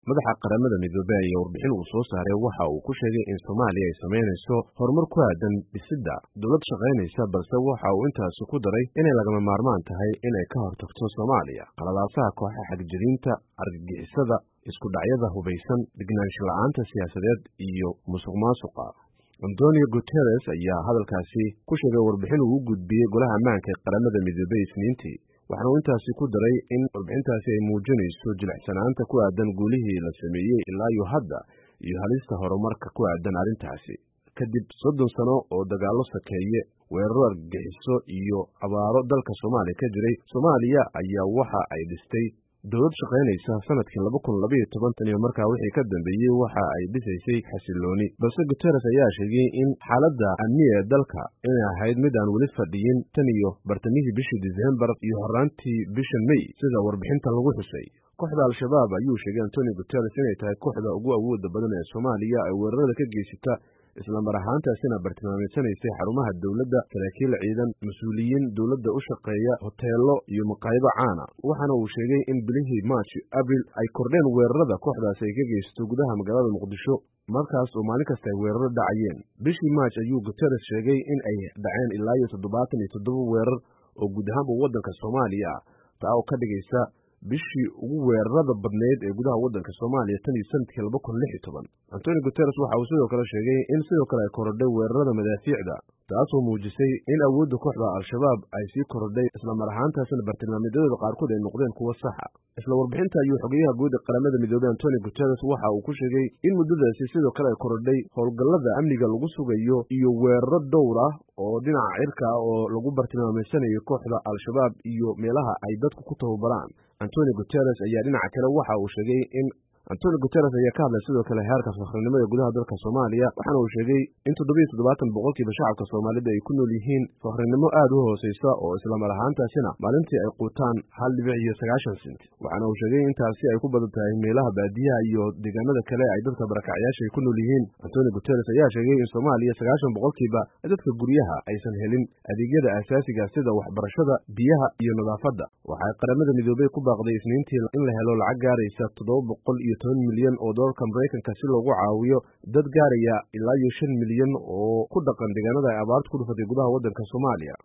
madaxa qaramada midoobey ayaa warbixin uu soo saaray waxa uu ku sheegay in soomaaliya ay samaynayso horumar ku aadan dhisidda dowlad shaqaynaysa balse waxa uu intaasi ku daray inay lagama maarmaan tahay inay ka hortagto soomaaliya qaladaasaha kooxa xagjiriinta argagixisada isku dhacyada hubaysan degnaansho la-aanta siyaasadeed iyo musuq maasuqa antonio guteres ayaa hadalkaasi ku sheegay warbixin uu u gudbiyey golaha ammaanka ee qaramada midoobey isniintii waxaana uu intaasi ku daray in warbixintaasi ay muujinayso jilicsanaanta ku aadan guulihii la sameeyey ilaa iyo hadda iyo halista horumarka ku aadan arrintaasi kadib soddon sano oo dagaallo sakeeye weeraro argagixiso iyo abaaro dalka soomaaliya ka jiray soomaaliya ayaa waxa ay dhistay dowlad shaqaynaysa sanadkii laba kun labaiyo toban tan iyo markaa wixii ka dambeeyey waxa ay dhisaysay xasilooni balse guteres ayaa sheegay in xaaladda amniga ee dalka inay ahayd mid aan weli fadhiyin tan iyo bartamihii bishii disembar iyo horaantii bishan mey sida warbixintan lagu xusay kooxda al-shabaab ayuu sheegay antonio guteres inay tahay kooxda ugu awooda badan ee soomaaliya ay weerarada ka geysata islamar ahaantaasina bartilmaamaysanaysay xarumaha dowladda saraakiil ciidan mas-uuliyiin dowladda u shaqeeya hoteelo iyo maqaayado caana waxaana uu sheegay in bilihii march abril ay kordheen weerarada kooxdaasi ay ka geysato gudaha magaalada muqdisho markaas oo maalin kasta ay weeraro dhacayeen bishii march ayuu guteres sheegay in ay dhaceen ilaa iyo toddobaatan iyo toddoba weerar oo guud ahaanba waddanka soomaaliya ah taa oo ka dhigaysa bishii ugu weerarada badneyd ee gudaha waddanka soomaaliya tan iyo sanadkii laba kun lix iyo toban antonio guteres waxa uu sidoo kale sheegay in sidoo kale ay korodhay weerarada madaafiicda taasoo muujisay in awoodda kooxda al-shabaab ay sii korodhay islamar ahaantaasina bartilmaameedyadooda qaarkood ay noqdeen kuwo saxa isla warbixinta ayuu xogeyaha guud ee qaramada midoobey antonio guteres waxa uu ku sheegay in muddadaasi sidoo kale ay korodhay howlgallada amniga lagu sugayo iyo weeraro dhowr ah oo dhinaca cirka ah oo lagu bartilmaameysanayo kooxda al-shabaab iyo meelaha ay dadku ku tababaraan antonio guteres ayaa dhinaca kale waxa uu sheegay in antonio guteres ayaa ka hadlay sidoo kale heerka fakrinimo ee gudaha dalka soomaaliya waxaana uu sheegay in toddobiyo toddobaatan boqolkiiba shacabka soomaalida ay ku nool yihiin fakrinimo aad u hooseysa oo islamar ahaantaasina maalintii ay quutaan hal dhibic iyo sagaashan sent waxaana uu sheegay intaasi ay ku badan tahay meelaha baadiyaha iyo deegaanada kale ay dadka barakacyaasha ay ku nool yihiin antonio guteres ayaa sheegay in soomaaliya sagaashan boqolkiiba dadka guryaha aysan helin adeegyada asaasiga sida waxbarashada biyaha iyo nadaafadda waxay qaramada midoobey ku baaqday isniintii in la helo lacag gaaraysa toddoba boqol iyo toban milyan oo doolarka maraykanka si loogu caawiyo dad gaaraya ilaa iyo shan milyan oo ku dhaqan deegaanada ay abaarta ku dhufatay gudaha waddanka soomaaliya